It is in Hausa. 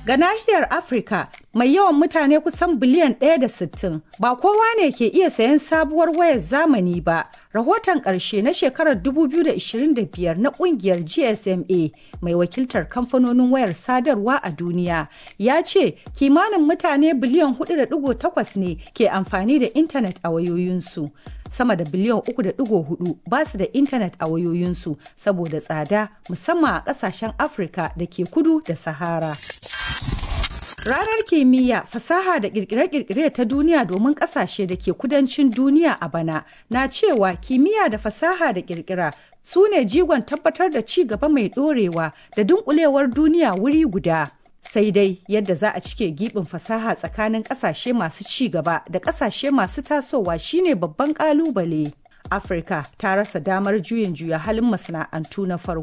Ga nahiyar Afirka mai yawan mutane kusan biliyan ɗaya da sittin, ba kowa ne ke iya sayan sabuwar wayar zamani ba. Rahoton ƙarshe na shekarar 2025 na ƙungiyar GSMA mai wakiltar kamfanonin wayar sadarwa a duniya ya ce kimanin mutane biliyan 4.8 ne ke amfani da intanet a wayoyinsu. sama da biliyan 3.4 ba su da intanet a wayoyinsu saboda tsada musamman a ƙasashen Afirka da ke kudu da Sahara. Ranar kimiyya, fasaha da kirkire-kirkire ta duniya domin kasashe da ke kudancin duniya a bana na cewa kimiyya da fasaha da kirkira su ne jigon tabbatar da ci gaba mai dorewa da dunkulewar duniya wuri guda. Sai dai yadda za a cike gibin fasaha tsakanin kasashe masu ci gaba da kasashe masu tasowa shine babban kalubale. Afirka ta rasa damar juyin juya halin masana'antu na farko.